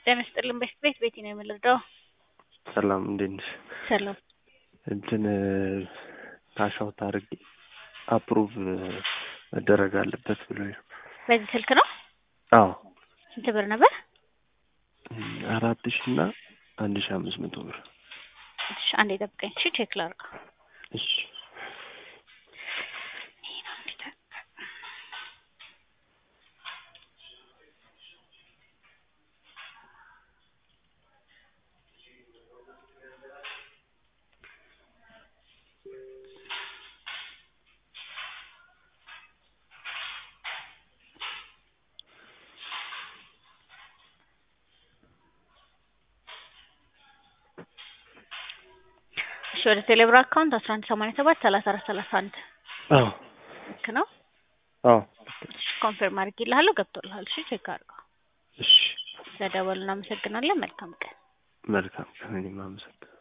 ጤና ይስጥልን በሽት ቤት ቤቲ ነው የምንረዳው። ሰላም እንዴት ነሽ? ሰላም እንትን ካሻው ታርግ አፕሩቭ መደረግ አለበት ብሎ በዚህ ስልክ ነው። አዎ ስንት ብር ነበር? አራት ሺ እና አንድ ሺ አምስት መቶ ብር። እሺ አንዴ ጠብቀኝ። እሺ ቼክ ላድርገው። እሺ እሺ ወደ ቴሌብር አካውንት አስራ አንድ ሰማንያ ሰባት ሰላሳ አራት ሰላሳ አንድ አዎ ልክ ነው። አዎ እሺ ኮንፊርም አድርጌልሃለሁ ገብቶልሃል። እሺ ቼክ አድርገው። እሺ ስለደወሉ እናመሰግናለን። መልካም ቀን። መልካም ቀን። እኔም አመሰግናለሁ።